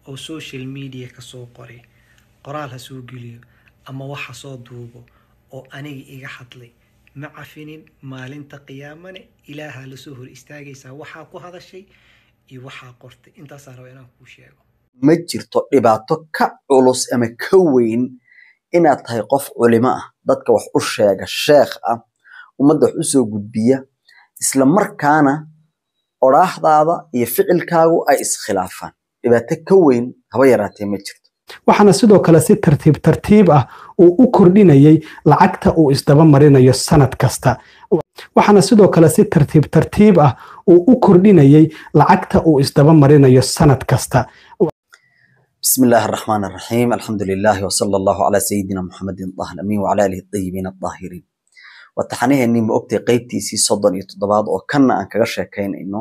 oo social media ka soo qoray qoraal ha soo geliyo ama wax ha soo duubo oo aniga iga hadlay ma cafinin maalinta qiyaamane ilaahaa lasoo hor istaagaysaa waxaa ku hadashay iyo waxaa qortay intaasaa raba inaan kuu sheego ma jirto dhibaato ka culus ama ka weyn inaad tahay qof culimo ah dadka wax u sheega sheekh ah ummadda wax u soo gudbiya isla markaana odhaaxdaada iyo ficilkaagu ay iskhilaafaan dhibaato ka weyn haba yaraatee ma jirto waxaana sidoo kale si tartiib tartiib ah uu u kordhinayay lacagta uu isdaba marinayo sanad kasta waxaana sidoo kale si tartiib tartiib ah uu u kordhinayay lacagta uu isdaba marinayo sanad kasta بسم الله الرحمن الرحيم الحمد لله وصلى الله على سيدنا محمد طه الأمين وعلى آله الطيبين الطاهرين وتحنيه إني مؤكتي قيبتي سي صدن يتضباد وكنا أن كغشة كاين إنه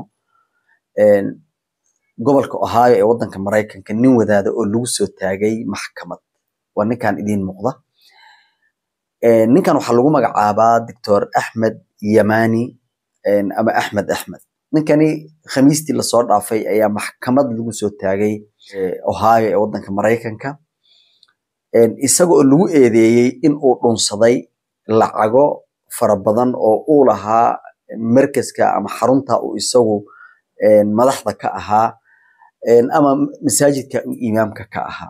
gobolka ohio ee wadanka maraykanka nin wadaada oo lagu soo taagay maxkamad waa ninkan idiin muuqda ninkan waxaa lagu magacaabaa doctor axmed yamani ama axmed axmed ninkani khamiistii lasoo dhaafay ayaa maxkamad lagu soo taagay ohio ee wadanka maraykanka isaga oo lagu eedeeyey in uu dhunsaday lacago fara badan oo uu lahaa markaska ama xarunta uu isagu madaxda ka ahaa ama masaajidka uu imaamka ka ahaa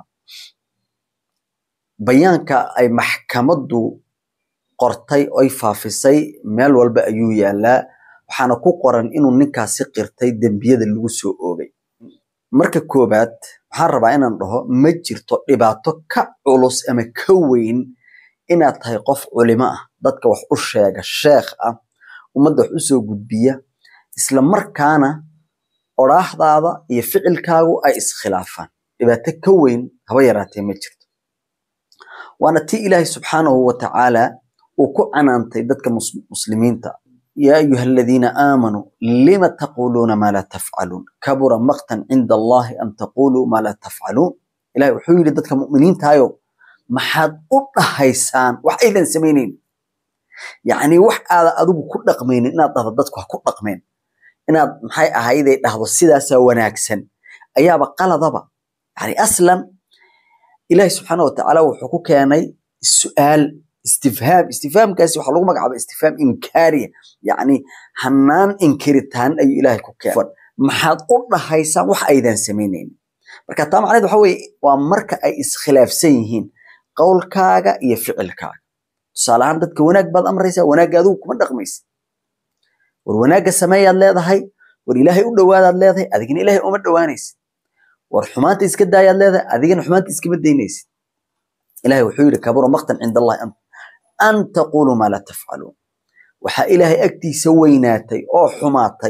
bayaanka ay maxkamaddu qortay oy faafisay meel walba ayuu yaalaa waxaana ku qoran inuu ninkaasi qirtay dembiyada lagu soo oogay marka koobaad waxaan rabaa inaan dhaho ma jirto dhibaato ka culus ama ka weyn inaad tahay qof culimo ah dadka wax u sheega sheekh ah ummadda wax u soo gudbiya isla markaana odhaaxdaada iyo ficilkaagu ay iskhilaafaan dhibaato ka weyn haba yaraatee ma jirto waana tii ilaahay subxaanahu wa tacaala uu ku canaantay dadka muslimiinta yaa ayuha aladiina aamanuu lima taquluuna maa laa tafcaluun kabura maqtan cinda allahi an taquluu maa laa tafcaluun ilahay wuxuu yidhi dadka mu'miniintaayo maxaad u dhahaysaan wax aydan samaynayn yacni wax aada adigu ku dhaqmaynin inaad dhahdo dadku ha ku dhaqmeen inaad maxay ahayday dhahdo sidaasaa wanaagsan ayaaba qaladaba yani aslan ilahi subxaana watacaala wuxuu ku keenay su'aal istifhaam istifhaamkaasi waxaa lagu magacaaba istifhaam inkaariya yacni hanaan inkiritaan ayuu ilaahay ku keenay maxaad u dhahaysaan wax aydan samaynayn marka taa macnaheed waxa weeye waa marka ay iskhilaafsan yihiin qowlkaaga iyo ficilkaaga tusaale ahaan dadka wanaag baad amraysaa wanaagga adigu kuma dhaqmaysa war wanaagga sameeyaad leedahay war ilaahay u dhowaadaad leedahay adigina ilaahay uma dhowaanaysid war xumaanta iska daayaad leedahay adigina xumaanta iskama daynaysid ilahay wuxuu yidhi kabura maqtan cinda allahi an taquluu maa laa tafcaluun waxaa ilaahay agtiisa weynaatay oo xumaatay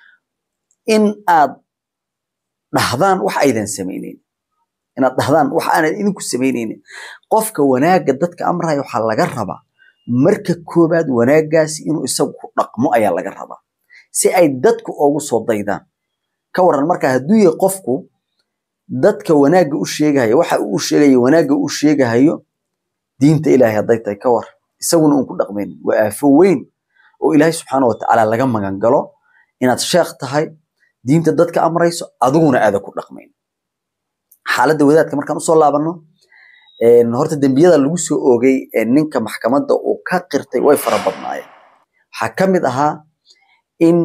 in aad dhahdaan wax aydan samaynayn inaad dhahdaan wax aanad idinku samaynaynin qofka wanaagga dadka amraya waxaa laga rabaa marka koobaad wanaaggaasi inuu isagu ku dhaqmo ayaa laga rabaa si ay dadku ugu soo daydaan ka waran marka hadduu yahay qofku dadka wanaagga u sheegahayo waxa uu u sheegayo wanaagga u sheegahayo diinta ilaahay hadday tahay ka war isaguna uun ku dhaqmaynin waa aafo weyn oo ilaahay subxaana watacaala laga magan galo inaad sheekh tahay diinta dadka amrayso adiguna aada ku dhaqmayn xaaladda wadaadka markaan usoo laabanno horta dembiyada lagu soo oogay ninka maxkamadda uu ka qirtay way fara badnaayeen waxaa ka mid ahaa in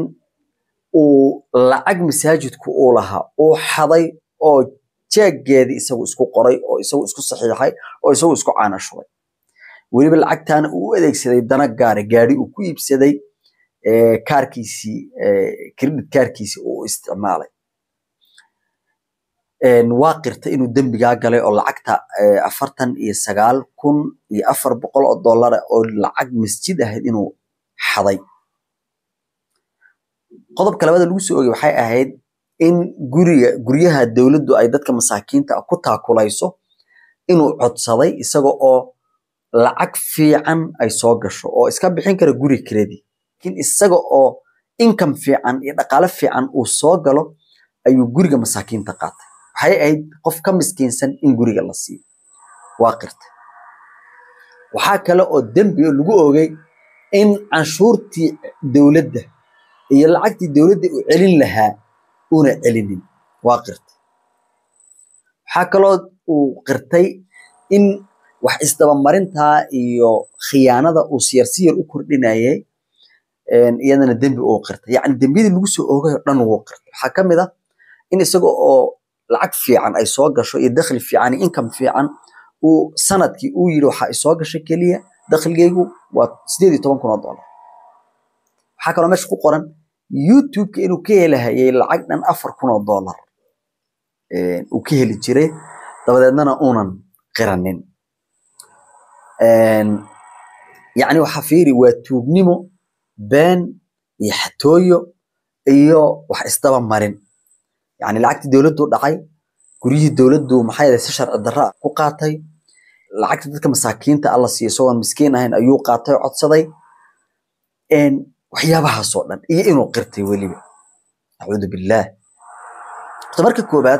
uu lacag masaajidku uu lahaa uu xaday oo jaaggeedii isagu isku qoray oo isagu isku saxiixay oo isagu isku caanashubay weliba lacagtaana uu u adeegsaday dana gaara gaari uu ku iibsaday kaarkiisii credit kaarkiisii uu isticmaalay waa qirta inuu dembigaa galay oo lacagta afartan iyo sagaal kun iyo afar boqol oo dollara oo lacag masjid ahayd inuu xaday qodobka labada lagu soo ogay waxay ahayd in guriga guryaha dowladdu ay dadka masaakiinta ku taakulayso inuu codsaday isaga oo lacag fiican ay soo gasho oo iska bixin kara guri kredi lakin isaga oo income fiican iyo dhaqaale fiican uu soo galo ayuu guriga masaakiinta qaatay waxay ahayd qof ka miskiinsan in guriga la siiyo waa qirta waxaa kale oo dembi lagu ogay in canshuurtii dowladda iyo lacagtii dowladda uu celin lahaa una celinin waa qirta waxaa kaloo uu qirtay in wax isdabamarintaa iyo khiyaanada uu siyar siyar u kordhinayay iyadana dembi uu qirtay yacni dembiyadii lagu soo oogay oo dhan wuu qirtay waxaa ka mid ah in isaga oo lacag fiican ay soo gasho iyo dakhli fiican iyo income fiican uu sanadkii uu yidhi waxaa isoo gashay keliya dakhligaygu waa sideed iyo toban kun oo dollar waxaa kaloo meesha ku qoran youtube-ka inuu ka helahayay lacag dhan afar kun oo dollar uu ka heli jiray dabadeednana uunan qiranin yacni waxaa fiiri waa tuugnimo been iyo xatooyo iyo wax isdaba marin yacni lacagtii dowladdu dhacay guryihii dowladdu maxay yahay si sharci darra ku qaatay lacagta dadka masaakiinta alla siiyo isagoon miskiin ahayn ayuu qaatay codsaday waxyaabahaasoo dhan iyo inuu qirtay weliba acuudu billaah horta marka koobaad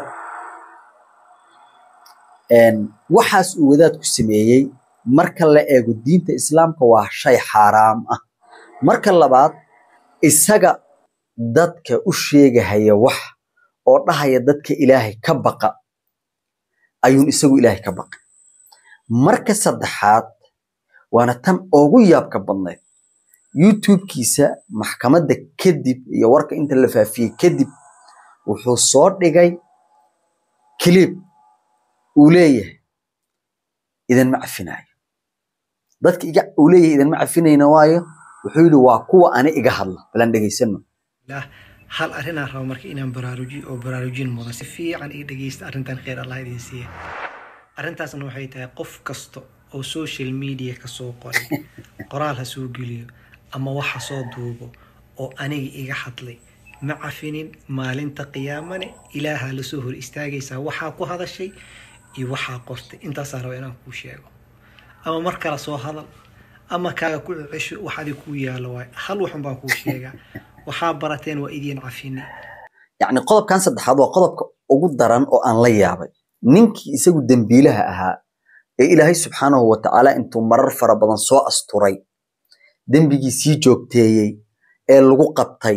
waxaas uu wadaadku sameeyey marka la eego diinta islaamka waa shay xaaraam ah marka labaad isaga dadka u sheegahaya wax oo dhahaya dadka ilaahay ka baqa ayuun isagu ilaahay ka baqay marka saddexaad waana tan ugu yaabka badnayd youtube-kiisa maxkamadda kadib iyo warka inta la faafiyey kadib wuxuu soo dhigay clip uu leeyahay idinma cafinayo dadka iga uu leeyahay idinma cafinayna waayo wuxuu yidhi waa kuwa ani iga hadla balan dhegaysano hal arrinaan rabo marka inaan baraarujiyo oo baraarujin mudan si fiican ii dhegeysta arrintan kheyr allah idin siiya arrintaasna waxay tahay qof kasta oo social media ka soo qoray qoraal ha soo geliyo ama wax ha soo duubo oo aniga iga hadlay ma cafinin maalinta qiyaamane ilaaha lasoo hor istaagaysaa waxaa ku hadashay iyo waxaa qortay intaasaa raba inaan kuu sheego ama mar kale soo hadal ama kaaga ku cesho wax adig kuu yaalo waay hal waxun baan kuu sheegaa waxaa barateen waa idiin cafini yacni qodobkan saddexaad waa qodobka ugu daran oo aan la yaabay ninkii isagu dembiilaha ahaa ee ilaahay subxaanahu wa tacaala intuu marar fara badan soo asturay dembigii sii joogteeyey ee lagu qabtay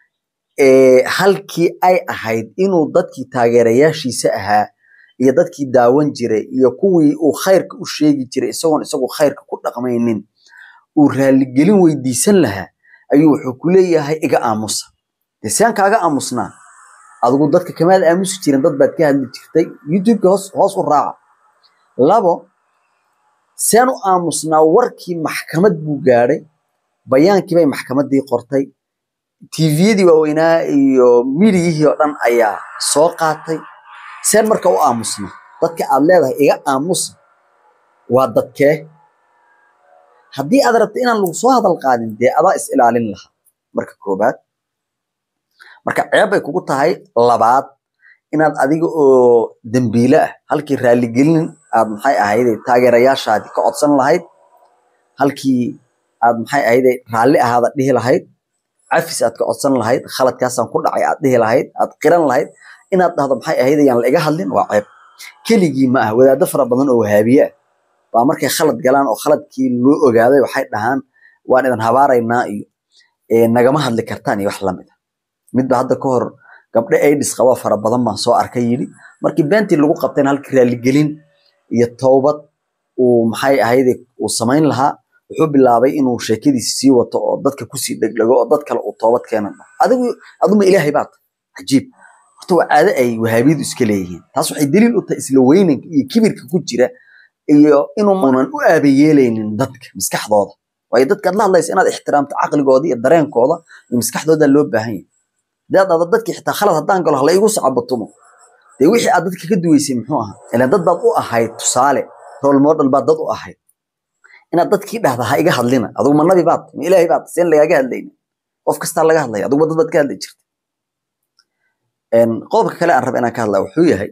halkii ay ahayd inuu dadkii taageerayaashiisa ahaa iyo dadkii daawan jiray iyo kuwii uu khayrka u sheegi jiray isagoon isagu khayrka ku dhaqmaynin uu raaligelin weydiisan lahaa ayuu wuxuu ku leeyahay iga aamusa dee saan kaaga aamusnaa adigu dadka kamaad aamusi jirin dad baad ka hadli jirtay youtubeka hoos hoos u raaca labo saan u aamusnaa warkii maxkamad buu gaadhay bayaankii bay maxkamaddii qortay tviyadii waaweynaa iyo midiyihii oo dhan ayaa soo qaatay seen marka u aamusna dadka aad leedahay iga aamusa waa dadkee haddii aad rabta inaan lagu soo hadal qaadin dee adaa is ilaalin lahaa marka koobaad marka ceeb bay kugu tahay labaad inaad adiga oo dembiile ah halkii raaligelin aad maxay ahayde taageerayaashaadii ka codsan lahayd halkii aad maxay ahayde raalli ahaada dhihi lahayd cafis aad ka codsan lahayd khaladkaasaan ku dhacay aad dhihi lahayd aad qiran lahayd inaad dhahdo maxay ahayd ayaan la iga hadlin waa ceeb keligii ma ah wadaado fara badan oo wahaabiye ah baa markay khalad galaan oo khaladkii loo ogaaday waxay dhahaan waan idan habaaraynaa iyo nagama hadli kartaan iyo wax lamid ah midba hadda ka hor gabdhe aidis qaba fara badan baan soo arkay yidhi markii beentii lagu qabtayna halkii raaligelin iyo towbad uu maxay ahayde uu samayn lahaa wuxuu bilaabay inuu sheekadiisi sii wato oo dadka kusii dhegdhego oo dad kale uu toobad keenan adigu aduma ilaahay baad cajiib horta waa caado ay wahaabiyadu iska leeyihiin taas waxay daliil u tahay isla weynanka iyo kibirka ku jira iyo inuunan u aabayeelaynin dadka maskaxdooda waayo dadka aad la hadlaysa inaad ixtiraamto caqligooda iyo dareenkooda iyo maskaxdooda loo baahan yahay hadaad dhahdo dadkii xitaa khalad haddaan galo hala igu sacabatumo dee wixii aad dadka ka duweysay muxuu ahaa ilaan dad baad u ahayd tusaale role model baad dad u ahayd inaad dadkii dhahda ha iga hadlina adugu ma nabi baad ma ilaahay baad seen lagaaga hadlaynin qof kastaa laga hadlaya adugu dad baad ka hadli jirta qodobka kale aan raba inaan ka hadlaa wuxuu yahay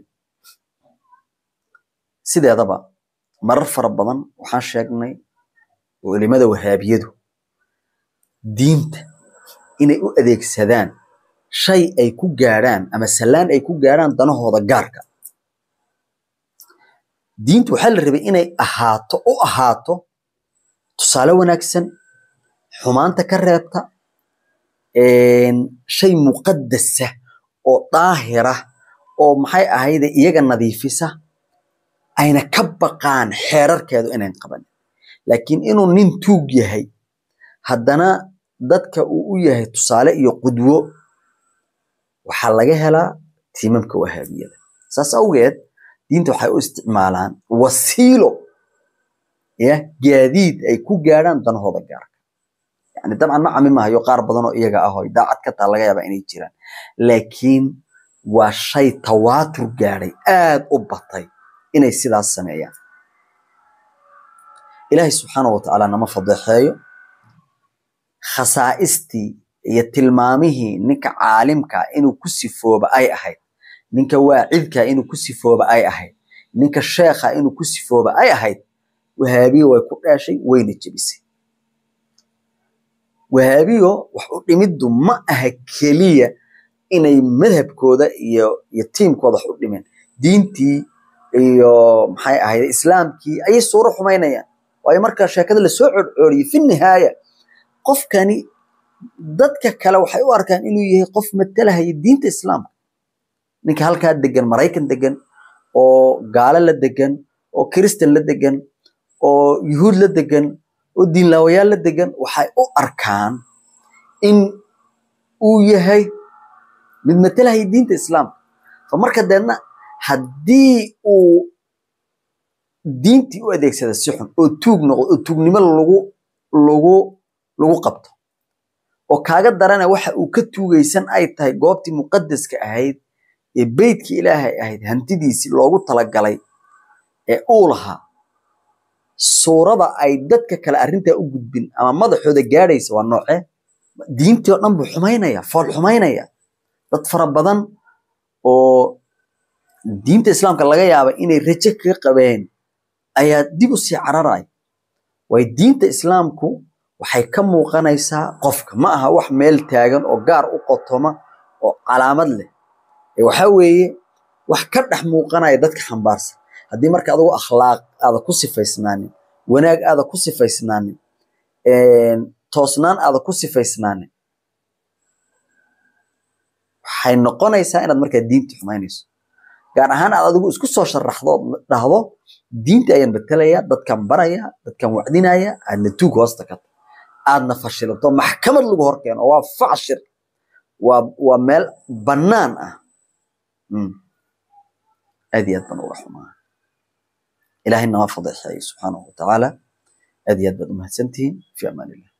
sideedaba marar fara badan waxaan sheegnay culimada wahaabiyadu diinta inay u adeegsadaan shay ay ku gaadhaan ama sallaan ay ku gaadhaan danahooda gaarka diintu waxaa la rabay inay ahaato u ahaato tusaale wanaagsan xumaanta ka reebta shay muqadasa oo daahira oo maxay ahayde iyaga nadiifisa ayna ka baqaan xeerarkeedu inayn qabanin laakiin inuu nin tuug yahay haddana dadka uu u yahay tusaale iyo qudwo waxaa laga helaa tiimamka wahaabiyada saas awgeed diinta waxay u isticmaalaan wasiilo ya gaadiid ay ku gaadhaan danahooda gaarka yani dabcan ma camimahayo qaar badan oo iyaga ah oo daacad ka taa laga yaaba inay jiraan laakiin waa shay tawaatur gaadhay aad u batay inay sidaas sameeyaan ilaahay subxaana wa tacaala nama fadeexeeyo khasaa'istii iyo tilmaamihii ninka caalimka inuu ku sifooba ay ahayd ninka waacidka inuu ku sifooba ay ahayd ninka sheekha inuu ku sifooba ay ahayd wahaabiyo way ku dhaashay wayna jebisay wahaabiyo wax u dhimiddu ma aha keliya inay madhabkooda iyo iyo tiimkooda wax u dhimeen diintii iyo maxay ahayd islaamkii ayay suuro xumaynayaan waayo marka sheekada lasoo codcooriyey fi nihaaya qofkani dadka kale waxay u arkaan inuu yahay qof matalahaya diinta islaamka ninka halkaa degan maraykan degan oo gaalo la degan oo kiristan la degan oo yuhuud la degan oo diinlaawayaal la degan waxay u arkaan in uu yahay mid matalahaya diinta islaamka fa marka deedna haddii uu diintii u adeegsada si xun oo tuug noqdo oo tuugnimo lagu lagu lagu qabto oo kaaga darana waxa uu ka tuugaysan ay tahay goobtii muqadaska ahayd ee beytkii ilaahay ahayd hantidiisii loogu talagalay ee uu lahaa suurada ay dadka kale arrintaa u gudbin ama madaxooda gaadhaysa waa noocee diintii oo dhan buu xumaynaya fool xumaynaya dad fara badan oo diinta islaamka laga yaaba inay rajo kaga qabeen ayaa dib u sii cararaya waayo diinta islaamku waxay ka muuqanaysaa qofka ma aha wax meel taagan oo gaar u qotoma oo calaamad leh waxaa weeye wax ka dhex muuqanaya dadka xambaarsan haddii marka adigu akhlaaq aada ku sifaysnaanin wanaag aada ku sifaysnaanin toosnaan aada ku sifaysnaanin waxay noqonaysaa inaad markaa diinta xumaynayso gaar ahaan aad adigu isku soo sharaxdo dhahdo diinta ayaan betelaya dadkan baraya dadkan wacdinaya aadna tuug hoosta ka ta aadna fashilato maxkamad lagu horkeeno waa facshir waa waa meel bannaan ah aad iyo aad baan uga xumaa ilaahay nama fadeexeeyo subxaanahu watacaala aad iyo aad baad umahadsantihiin fi amaan illah